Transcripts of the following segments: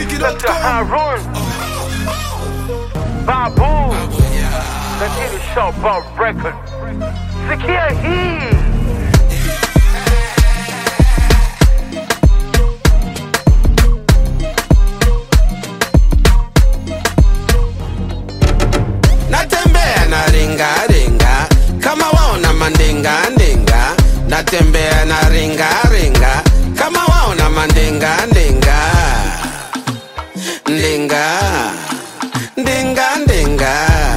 Dr. Harun Babu Lakini Showbob Record Sikia hii natembea na ringa ringa kama waona mandinga ndinga natembea na ringa ringa kama waona mandinga ndinga ndinga ndinga ndinga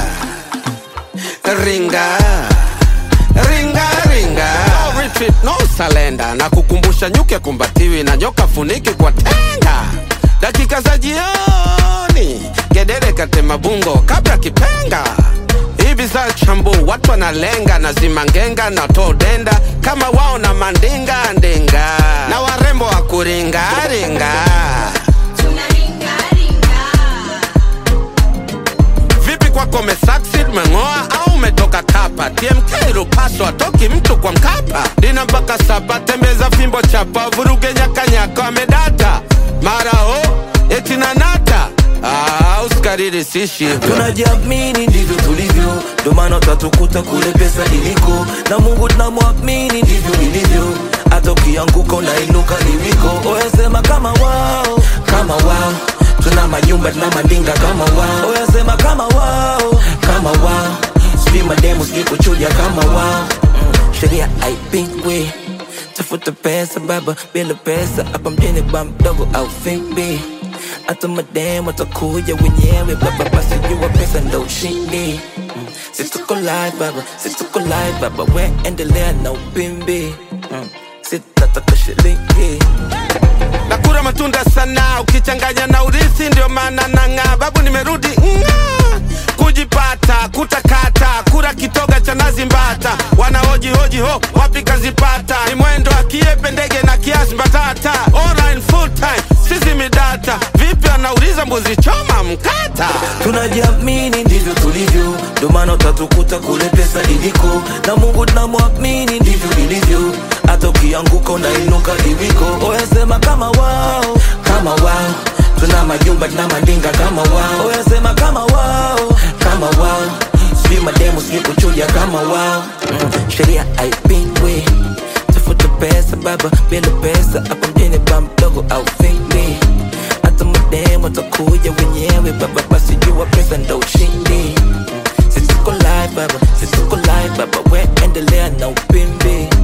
ringa ringa ringa no retreat no salenda na kukumbusha nyuke kumbatiwi na nyoka funiki kwa tenga dakika za jioni gedere katema bungo kabla kipenga hivi za chambu watu wanalenga na zimangenga na todenda kama wao na mandinga ndinga na warembo wa kuringaringa vipi kwako umesucceed mengoa au umetoka kapa tmk rupaso atoki mtu kwa mkapa dina mpaka saba tembeza fimbo chapa vuruge nyakanyaka wamedata mara o etinanata ah, usikariri sishi tunajiamini ndivyo tulivyo ndo maana utatukuta kule pesa iliko na mungu tunamwamini ndivyo ilivyo hata ukianguka unainuka niwiko oyasema kama wao kama wao tuna majumba tuna mandinga kama wao oyasema kama wao kama wao sijui mademu sijui kuchuja kama wao mm, sheria haipingwi tafuta pesa baba bila pesa hapa mjini ba mdogo au fimbi hata mademu watakuja wenyewe baba basi jua pesa ndo ushindi mm. situko live baba situko live baba we endelea na upimbi mm. sitataka shilingi nakura matunda sana ukichanganya na urithi ndio maana nang'aa babu nimerudi ng'aa kujipata kutakata kura kitoga cha nazi mbata wanahoji hoji ho wapi kazipata ni mwendo akiepe ndege na kiasi mbatata online full time sisi midata vipi anauliza mbuzi choma mkata tunajiamini ndivyo tulivyo ndo maana utatukuta kule pesa iliko na mungu tunamwamini ndivyo ilivyo hata ukianguka unainuka iwiko oyasema kama wao kama wao tuna majumba tuna mandinga kama wao oyasema kama wao kama wao sijui mademu sijui kuchuja kama wao mm, sheria haipingwi tafuta pesa baba bila pesa hapa mjini ba mdogo au fingwi hata mademu watakuja wenyewe baba basi jua pesa ndo ushindi Mm, situko live baba situko live baba we endelea na upimbi